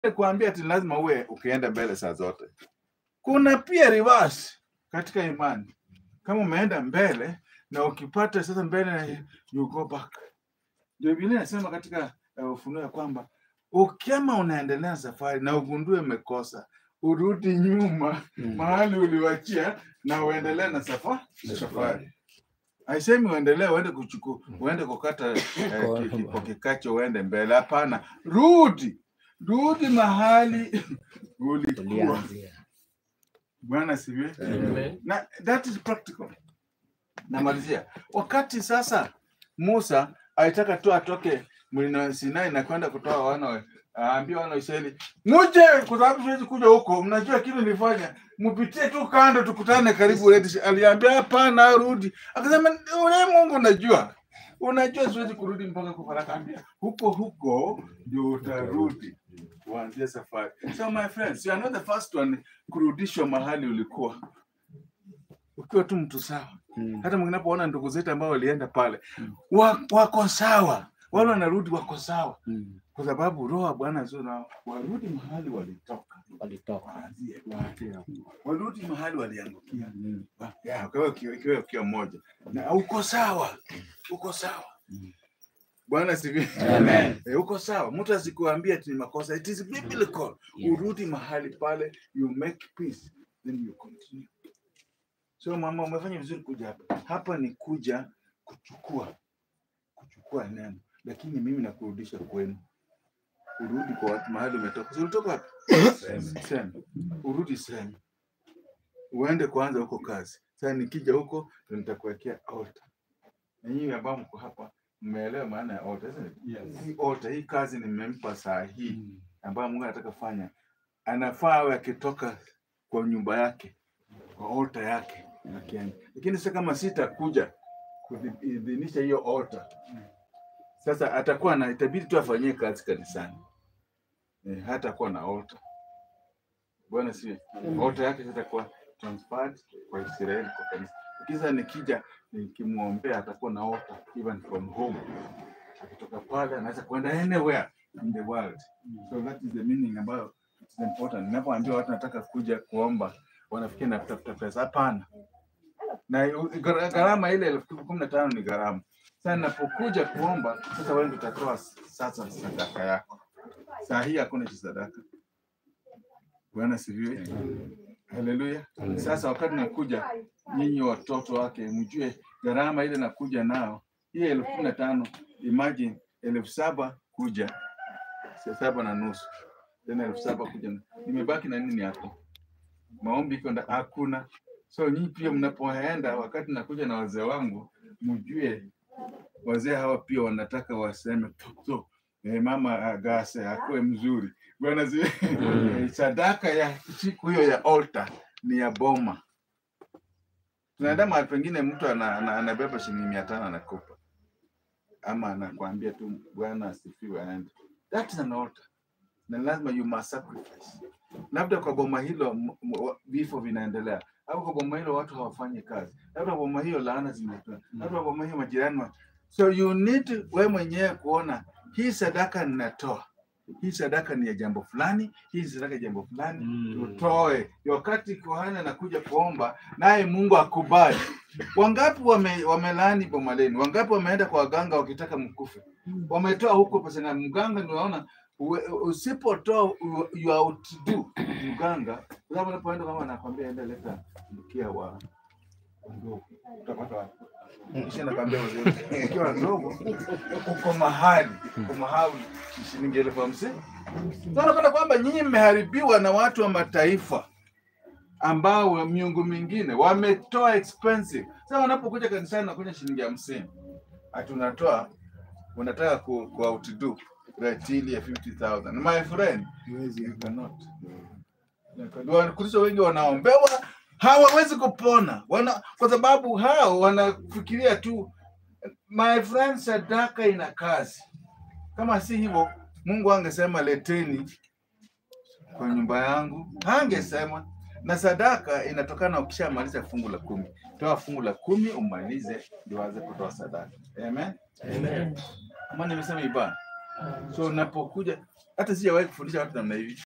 kuambia ati lazima uwe ukienda mbele saa zote. Kuna pia reverse katika imani, kama umeenda mbele na ukipata sasa mbele, you go back. Ndio Biblia inasema katika uh, Ufunuo ya kwamba ukama unaendelea safari na ugundue umekosa, urudi nyuma mahali uliwachia na uendelee na safa, safari. Haisemi uendelee uende kuchukua uende kukata eh, ki- kipo kikacho uende mbele. Hapana, rudi rudi mahali ulikuwa. Tulianzia. Bwana siwe Amen. na that is practical. Namalizia wakati sasa Musa alitaka tu atoke mlima Sinai na kwenda kutoa wana wa- aambia wana wa Israeli muje, kwa sababu siwezi kuja huko, mnajua kile nilifanya, mpitie tu kando, tukutane karibu Red Sea." Aliambia hapana, rudi. Akasema ule Mungu unajua, unajua siwezi kurudi mpaka kwa Farao. Akaambia huko huko ndio utarudi uanzie safari. So my friends, you are not the first one kurudishwa mahali ulikuwa ukiwa tu mtu sawa. Mm. Hata mnapoona ndugu zetu ambao walienda pale wa, wako sawa, wale wanarudi wako sawa, Mm. kwa sababu roho ya Bwana sio nao, warudi mahali walitoka, Walitoka. waanzie waanzie hapo. warudi mahali waliangukia. Mm. Wa- ya, Kwa hiyo ukiwa- ikiwa ukiwa mmoja na uko sawa, uko sawa. Mm. Bwana sivi. Amen. Eh, uko sawa. Mtu asikuambia ati ni makosa. It is biblical. Yeah. Urudi mahali pale, you make peace, then you continue. So mama, umefanya vizuri kuja hapa. Hapa ni kuja kuchukua kuchukua neno, lakini mimi nakurudisha kwenu. Urudi kwa watu mahali umetoka. Si ulitoka wapi? Sema. Urudi sema. Uende kwanza huko kazi. Sasa nikija huko ndio nitakuwekea altar. Na nyinyi ambao mko hapa mmeelewa maana ya altar. Sasa hii altar, hii kazi nimempa saa hii Mm. ambayo Mungu anataka fanya, anafaa awe akitoka kwa nyumba yake kwa altar yake akienda. Lakini sasa kama sitakuja kuidhinisha hiyo altar, sasa atakuwa na itabidi tu afanyie kazi kanisani eh, hatakuwa na altar. Bwana si altar yake zitakuwa transferred kwa Israeli kwa kanisa. Lakini sasa nikija nikimwombea atakuwa na altar even from home, akitoka pale anaweza kwenda anywhere in the world. So that is the meaning ambayo it's important. Ninapoambia watu nataka kuja kuomba, wanafikiri natafuta pesa. Hapana, na u- gara- gharama ile elfu kumi na tano ni gharama. Sasa ninapokuja kuomba, sasa wewe ndio utatoa sasa sadaka yako. Saa hii hakuna cha sadaka. Bwana sifiwe. Haleluya. Sasa wakati nakuja, nyinyi watoto wake, mjue gharama ile nakuja nao, hii elfu kumi na tano imagine elfu saba kuja saa saba na nusu tena elfu saba kuja, nimebaki na nini hapo? Maombi iko nda- hakuna. So nyinyi pia mnapoenda, wakati nakuja na wazee wangu, mjue wazee hawa pia wanataka waseme toto eh, mama agase akuwe mzuri bwana zi eh, sadaka ya siku hiyo ya altar ni ya boma. Tunaenda mahali pengine mtu ana, ana, anabeba shilingi mia tano anakupa ama anakuambia tu Bwana asifiwe aende. That is an altar. Na lazima you must sacrifice. Labda kwa boma hilo m- m- wa- vifo vinaendelea, au kwa boma hilo watu hawafanyi kazi, labda kwa boma hiyo laana zimetoa, labda kwa boma hiyo majirani wa... So you need we mwenyewe kuona hii sadaka ninatoa, hii sadaka ni ya jambo fulani, hii sadaka ya jambo fulani, Mm. utoe. Wakati kuhani anakuja kuomba, naye Mungu akubali. Wangapi wame, wamelaani boma lenu? Wangapi wameenda kwa waganga wakitaka mkufe? Wametoa huko pesa na mganga, ndio unaona uwe- usipotoa u- you are outdo mganga, kwa sababu unapoenda kama anakwambia enda leta mkia wa wa ndovu, utapata wapi? Kisha nakwambia uzuri, mkia wa ndovu uko mahali uko mahali shilingi elfu hamsini. Sasa unapata kwamba nyinyi mmeharibiwa na watu wa mataifa ambao wa miungu mingine wametoa expensive. Sasa wanapokuja kanisani nakuja shilingi hamsini, ati unatoa unataka ku, ku outdo ratili ya 50,000. My friend, you cannot. Wakristo wengi wanaombewa hawawezi kupona wana, kwa sababu hao wanafikiria tu my friend, sadaka ina kazi. Kama si hivyo, Mungu angesema leteni kwa nyumba yangu, hangesema. Na sadaka inatokana ukishamaliza fungu la kumi. Toa fungu la kumi umalize, ndio aanze kutoa sadaka. Amen. Amen. Ama nimesema ibada. So unapokuja hata sijawahi kufundisha watu namna hivi